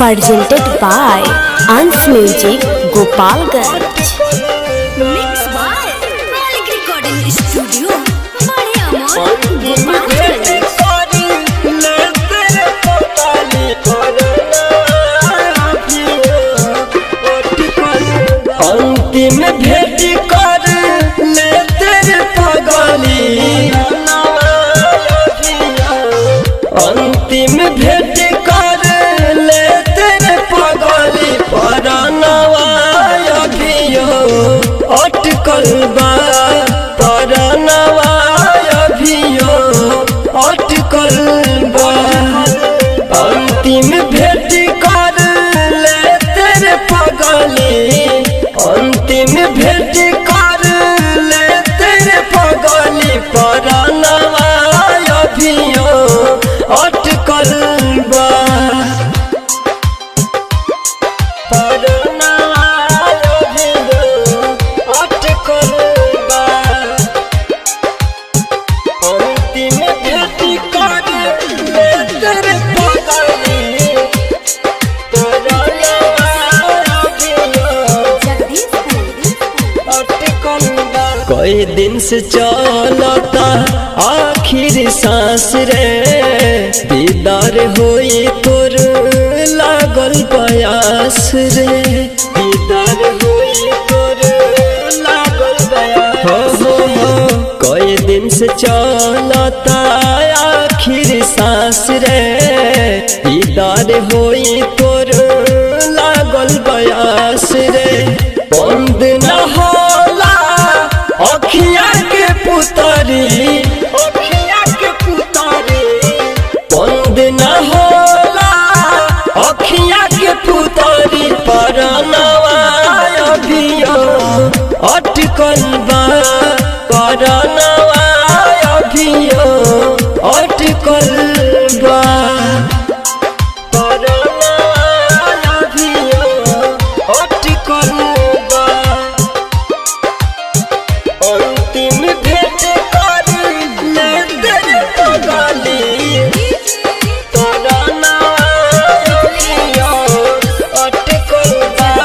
presented by Ans Music Gopalganj. Mix by Malik Recording Studio, Bade Amor, Gopalganj. अंतिम भेट कर ले तेरे पगली अंतिम भेट कर ले तेरे पगली पर अभियो अटकल बा पर अभियो अटकल बा अंतिम भेट कर ले तेरे पगली अंतिम भेट कर ले तेरे पगली पर अभियो अटकल बा पर अभियो अटकल बा अंतिम भेट कर ले तेरे पगली पर अभियो कई दिन से चलता आखिर सांस रे दीदार होई तोर लागल प्रयास रे दीदार होई तोर लागल प्रयास हो हो हो कई दिन से चलता आखिर सांस रे दीदार होई तोर लागल प्रयास रे बंद न होला अखिया के पुतरी अखिया के पुतरी बंद न होला अखिया के पुतरी पर अभियो अटकल बा पर अभियो अटकल बा पर अभियो अटकल बा अंतिम भेट कर ले तेरे पगली तोरा नाम अटकल बा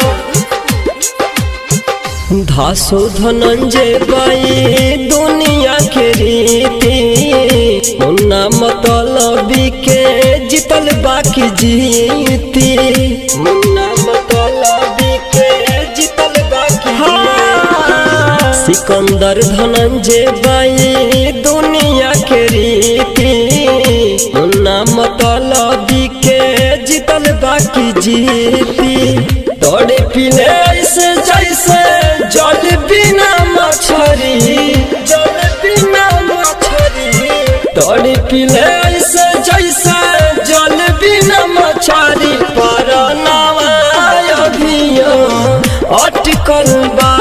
धासो धनंजय बाई दुनिया के रीति मुन्ना मतलबी के जीतल बाकी जीती मुन्ना मतलबी के जीतल बाकी हाँ। सिकंदर धनंजय बाई दुनिया के रीति मुन्ना मतलबी के जीतल बाकी जीती तोड़े पिले ऐसे जैसे जल बिना मछरी जल बिना मछरी तोड़े पिले ऐसे जैसे जल बिना मछरी पर नावा अभियो अटकल बा